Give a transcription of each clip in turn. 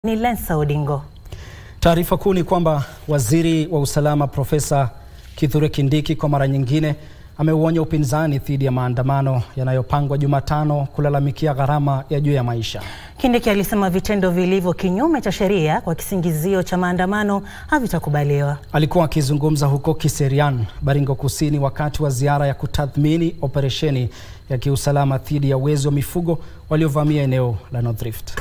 Ni Lensa Odingo. Taarifa kuu ni kwamba waziri wa usalama Profesa Kithure Kindiki kwa mara nyingine ameuonya upinzani dhidi ya maandamano yanayopangwa Jumatano kulalamikia gharama ya juu ya maisha. Kindiki alisema vitendo vilivyo kinyume cha sheria kwa kisingizio cha maandamano havitakubaliwa. Alikuwa akizungumza huko Kiserian, Baringo Kusini, wakati wa ziara ya kutathmini operesheni ya kiusalama dhidi ya wezi wa mifugo waliovamia eneo la North Rift.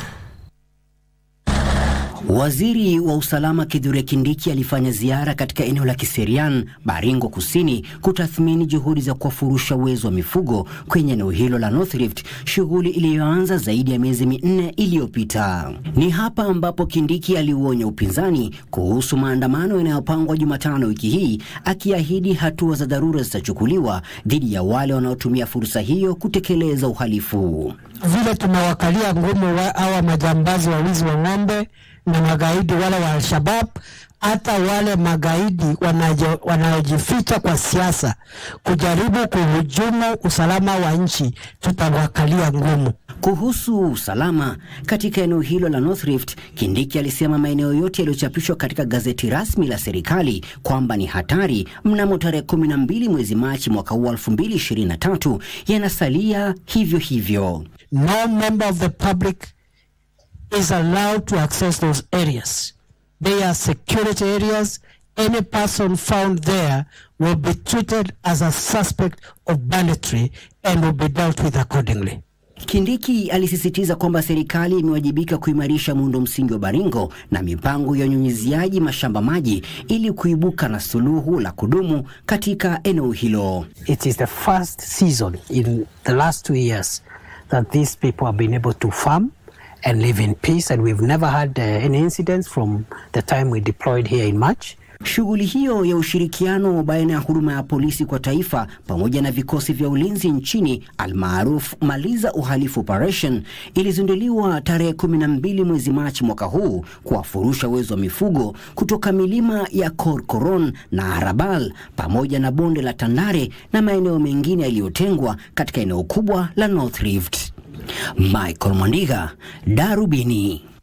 Waziri wa usalama Kithure Kindiki alifanya ziara katika eneo la Kiserian, Baringo Kusini, kutathmini juhudi za kuwafurusha wezi wa mifugo kwenye eneo hilo la North Rift, shughuli iliyoanza zaidi ya miezi minne iliyopita. Ni hapa ambapo Kindiki aliuonya upinzani kuhusu maandamano yanayopangwa Jumatano wiki hii, akiahidi hatua za dharura zitachukuliwa dhidi ya wale wanaotumia fursa hiyo kutekeleza uhalifu. Vile tumewakalia ngumu hawa majambazi wa wizi wa ng'ombe na magaidi wale wa Al-Shabab, hata wale magaidi wanaojificha kwa siasa kujaribu kuhujumu usalama wa nchi, tutawakalia ngumu. Kuhusu usalama katika eneo hilo la North Rift, Kindiki alisema maeneo yote yaliyochapishwa katika gazeti rasmi la serikali kwamba ni hatari mnamo tarehe 12 mwezi Machi mwaka huu 2023 yanasalia hivyo hivyo. No member of the public is allowed to access those areas. They are security areas. Any person found there will be treated as a suspect of banditry and will be dealt with accordingly. Kindiki alisisitiza kwamba serikali imewajibika kuimarisha muundo msingi wa Baringo na mipango ya unyunyiziaji mashamba maji ili kuibuka na suluhu la kudumu katika eneo hilo. It is the first season in the last two years that these people have been able to farm and live in peace and we've never had uh, any incidents from the time we deployed here in March. Shughuli hiyo ya ushirikiano baina ya huduma ya polisi kwa taifa pamoja na vikosi vya ulinzi nchini almaarufu Maliza Uhalifu Operation ilizinduliwa tarehe 12 mwezi Machi mwaka huu kuwafurusha wezi wa mifugo kutoka milima ya Korkoron na Arabal pamoja na bonde la Tandare na maeneo mengine yaliyotengwa katika eneo kubwa la North Rift. Michael Mwandiga, Darubini.